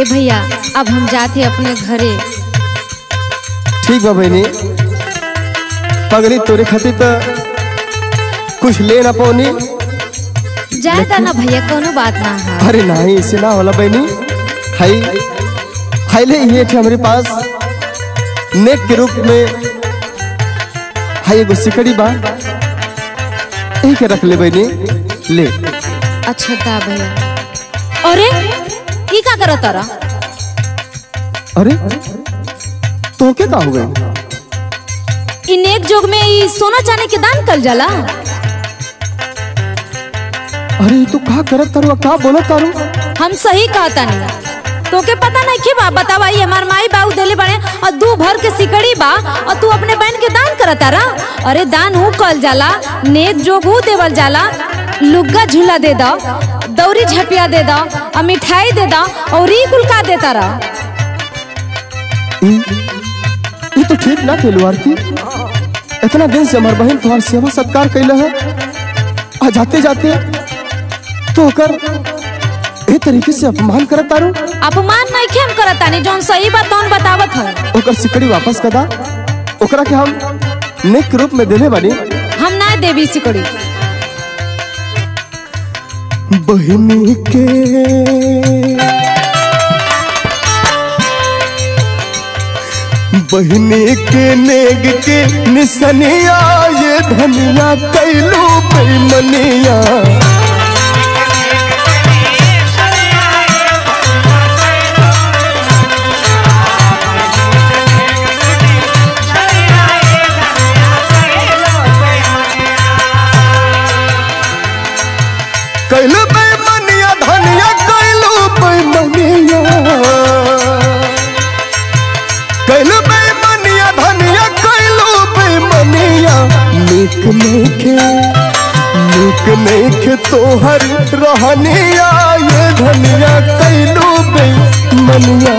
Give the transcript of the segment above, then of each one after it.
ए भैया अब हम जाते अपने घरे ठीक बा बहनी पगली तोरे खातिर तो कुछ ले ना पौनी जाए ना भैया कोनो बात ना है अरे नहीं इसे ना होला बहनी हाई हाई ले ये थे हमारे पास नेक के रूप में हाई एगो सिकड़ी बा यही के रख ले बहनी ले अच्छा दा भैया अरे ई का करो तारा अरे तो क्या का हो गई इ नेक जोग में ई सोना चांदी के दान कल जाला अरे तू का करत तारू का बोलत तारू हम सही कहता नहीं तोके पता नहीं की बा बतावा ई हमार माई बाबू देले बड़े और दू भर के सिकड़ी बा और तू अपने बहन के दान करता रा अरे दान हु कल जाला नेक जोग हु देवल जाला लुग्गा झूला दे दो दौरी झपिया दे दो और मिठाई दे दो और ई कुल का देता रा ये तो ठीक ना खेलू आरती इतना दिन से हमार बहन तुम्हार सेवा सत्कार कैले है आ जाते जाते तो ओकर ए तरीके से अपमान करत तारू अपमान नहीं हम करता नहीं जौन सही बात तौन बतावत है ओकर सिकड़ी वापस कदा ओकरा के हम नेक के रूप में देले बानी हम ना देवी सिकड़ी बहनी के बहनी के नेग के निसनिया ये धनिया कैलू बेमनिया कैलू बेमनिया धनिया कैलू बेमनिया कैलू बेमनिया धनिया कैलू बेमनिया नीक नइखे नीक नइखे तोहर रहनिया ये धनिया कैलू बेमनिया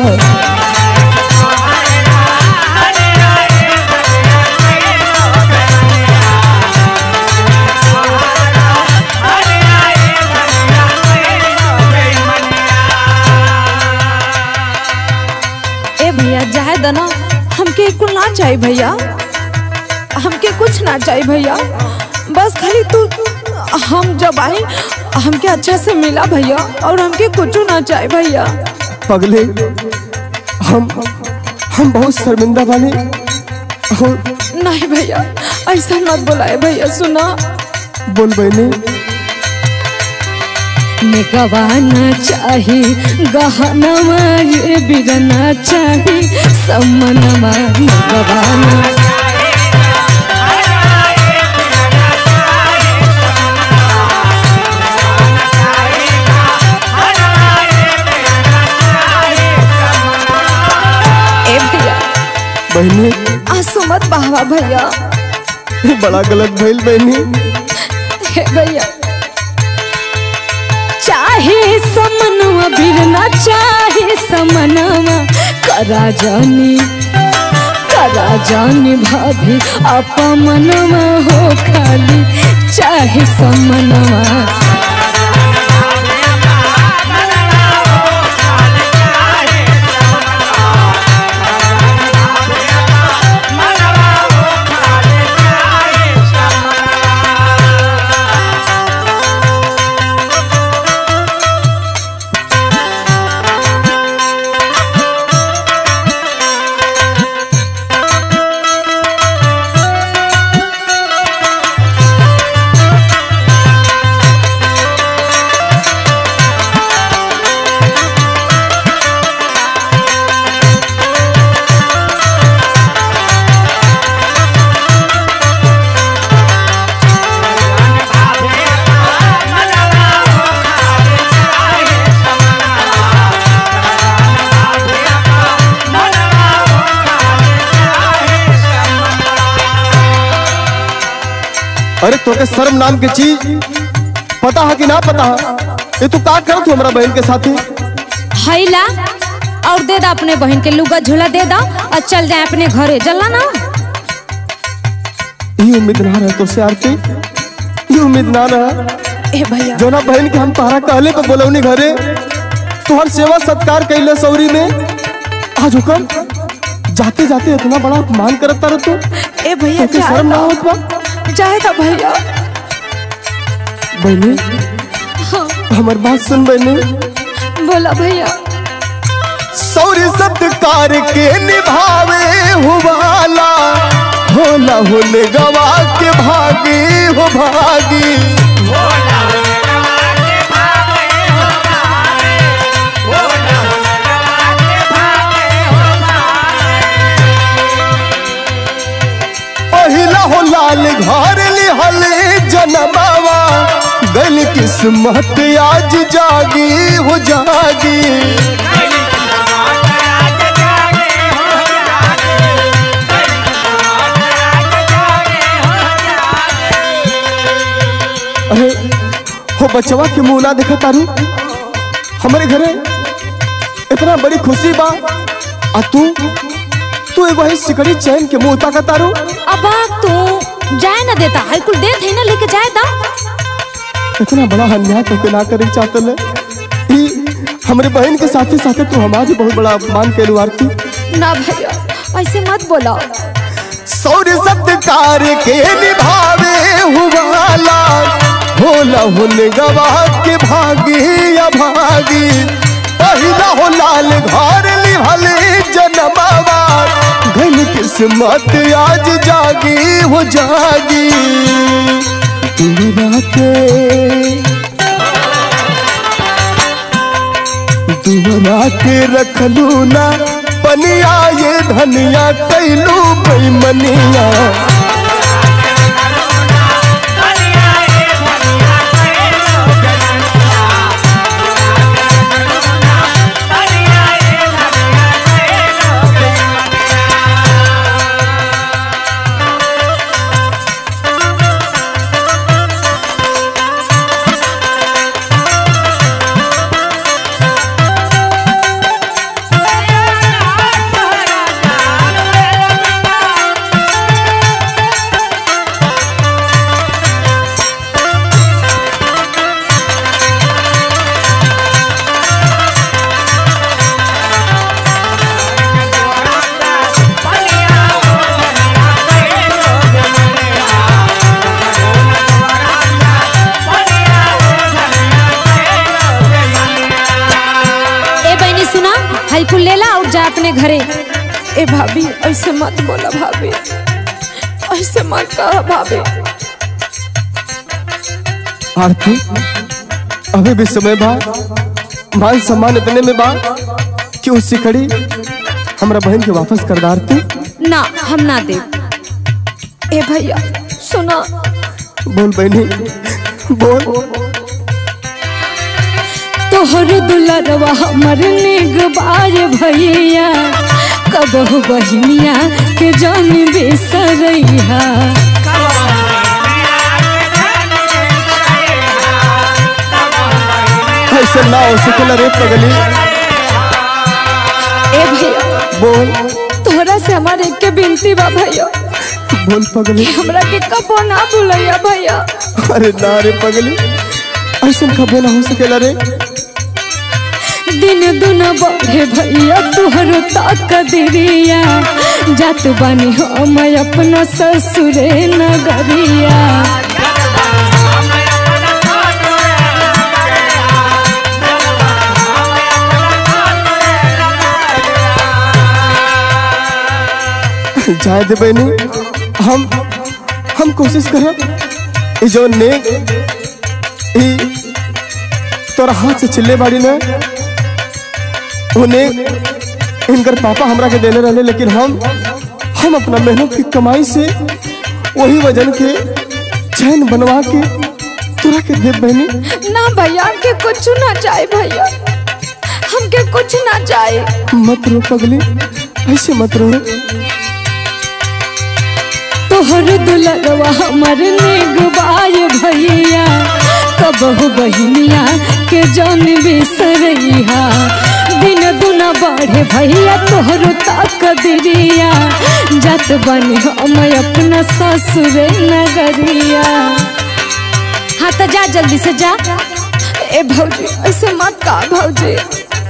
ए भैया जाए दना हमके कुल ना चाहिए भैया हमके कुछ ना चाहिए भैया बस खाली तू हम जब आए हमके अच्छा से मिला भैया और हमके कुछ ना चाहिए भैया पगले हम हम बहुत शर्मिंदा वाले और नहीं भैया ऐसा मत बुलाए भैया सुना बोल बहनी गवाना चाही गहनवा ये बिरना चाही सम्मनवा गवाना ए भैया बहनी आंसू मत बहावा भैया ये बड़ा गलत भइल बहनी हे भैया चाहे समनवा बिरना चाहे समनवा करा जानी करा जानी भाभी अपमनवा हो खाली चाहे समनवा अरे तोके शर्म नाम के चीज पता है कि ना पता है ये तू का करत हो हमारा बहन के साथी हैला और दे दा अपने बहन के लुगा झोला दे दा और चल जाए अपने घरे चला ना ये उम्मीद ना रहे तो से आरती ये उम्मीद ना रहा ए भैया जो ना बहन के हम तोहरा कहले पे बोलौनी घरे तुहर सेवा सत्कार कैले सौरी में आज हुकम जाते जाते इतना बड़ा अपमान करत तारा तू ए भैया तोके शर्म ना होत बा जाएगा भैया बहनी हाँ हमर बात सुन बहनी बोला भैया सौरी सत्कार के निभावे हुवाला होला होने गवा के भागी हो भागी पहिला हो लाल घर लिहले जनमावा गल किस्मत आज जागी हो जागी अरे हो बचवा के मुंह ना देखा तारू हमारे घरे इतना बड़ी खुशी बा आ तू तू एगो है सिकड़ी चैन के मुंह ताका तारू अब तू जाए ना देता है कुल देत है ना लेके जाए दा इतना बड़ा अन्याय तो ना करे चाहते ले ई हमरे बहन के साथे साथे तू हमारी बहुत बड़ा अपमान के आरती ना भैया ऐसे मत बोला सौर सत्कार के निभावे हुवाला होला हुन गवा के भागी या भागी पहिला हो लाल घर लिहले जनमावा घन किस्मत आज जागी हो जागी दुनिया के दुहरा के रखलू ना पनिया ये धनिया कैलू बेमनिया ए बहनी सुना हाई कुल ले ला और जा अपने घरे ए भाभी ऐसे मत बोला भाभी ऐसे मत कहा भाभी आरती अभी भी समय बा मान सम्मान इतने में बा कि उस सिकड़ी हमरा बहन के वापस कर दा आरती ना हम ना दे ए भैया सुना बोल बहनी बोल तोहर दुलरवा हमर निगबार भैया कबहु बहिनिया के जान बेसरैया ऐसे ना हो सकेला रे पगली ए भैया बोल तोहरा से हमारे एक के बिनती बा भैया बोल पगली हमरा के कबो ना भूलैया भैया अरे ना रे पगली ऐसा कबो ना हो सकेला रे दिन दुन बढ़े भैया तुहर ताक दिरिया जात बानी हम अपना ससुरे नगरिया जाए दे बहनी हम हम कोशिश करब ई जो नेक ई तोरा हाथ से चिल्ले बाड़ी ना वो नेक इनकर पापा हमरा के देने रहले लेकिन हम हम अपना मेहनत की कमाई से वही वजन के चैन बनवा के तोरा के दे बहनी ना भैया हमके कुछ ना चाहे भैया हमके कुछ ना चाहे मत रो पगली ऐसे मत रो तोहर दुलरवा हमर नेगबार भैया कबहु बहिनिया के जान बिसरैया दिन दुना बढ़े भैया तोहर ताक दिरिया जात बनी हम अपना ससुरे नगरिया हाँ तो जा जल्दी से जा ए भौजी ऐसे मत कहा भौजी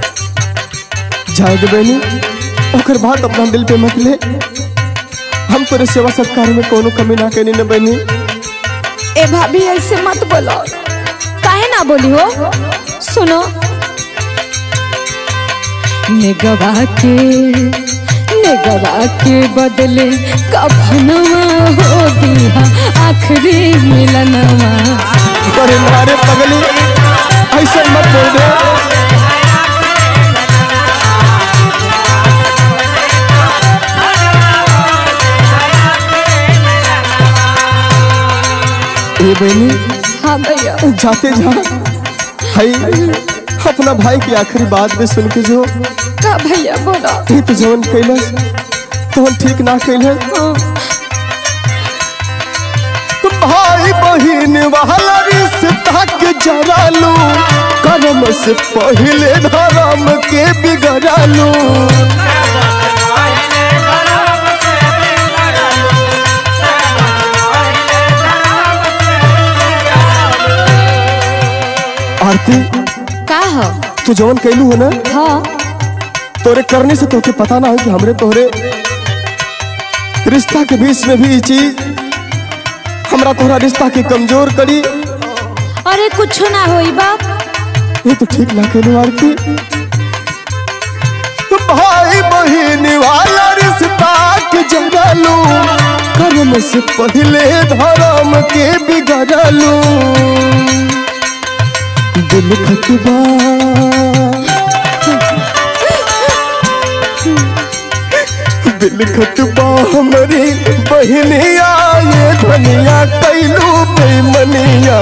जाए दे बहनी ओकर बात अपना दिल पे मत ले हम तोरे सेवा सत्कार में कोनो कमी ना करी न बहनी ए भाभी ऐसे मत बोलो काहे ना बोली हो सुनो निगवा के निगवा के बदले कफनवा हो दिया आखिरी मिलनवा अरे मारे पगली ऐसे मत बोल दे ए बहनी हाँ भैया जाते जा भाई अपना भाई की आखिरी बात भी सुन के जो का भैया बोलो ये तो जवन कैलस तो ठीक ना कैलस भाई बहिन वाला रिश्ता के जरालू कर्म से पहले धर्म के बिगड़ालू आरती का हो तू जवन कैलू है ना हाँ तोरे करने से तोके पता ना हो कि हमरे तोहरे रिश्ता के बीच में भी ये चीज हमरा तोहरा रिश्ता के कमजोर करी अरे कुछ ना होई बाप ये तो ठीक ना कहलू आरती भाई बहन वाला रिश्ता के जगलू कर्म से पहले धर्म के बिगड़लू दिल खतबा दिल खतबा हमारी बहनिया ये धनिया कैलू बेमनिया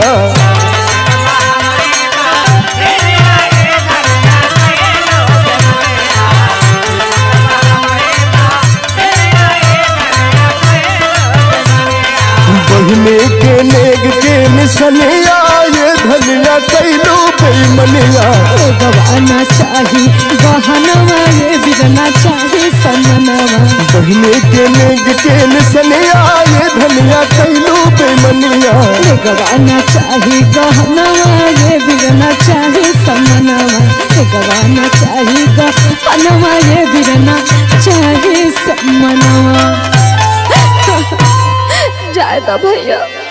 बहने के नेग के निसनिया ये धनिया कैलू बेमनिया गवाना चाही गहनवा ये बिगना चाही सननवा बहने के नेग के निसनिया ये धनिया कैलू बेमनिया गवाना चाही गहनवा ये बिगना चाही सननवा गवाना चाही गहनवा ये बिगना चाही सननवा जायदा भैया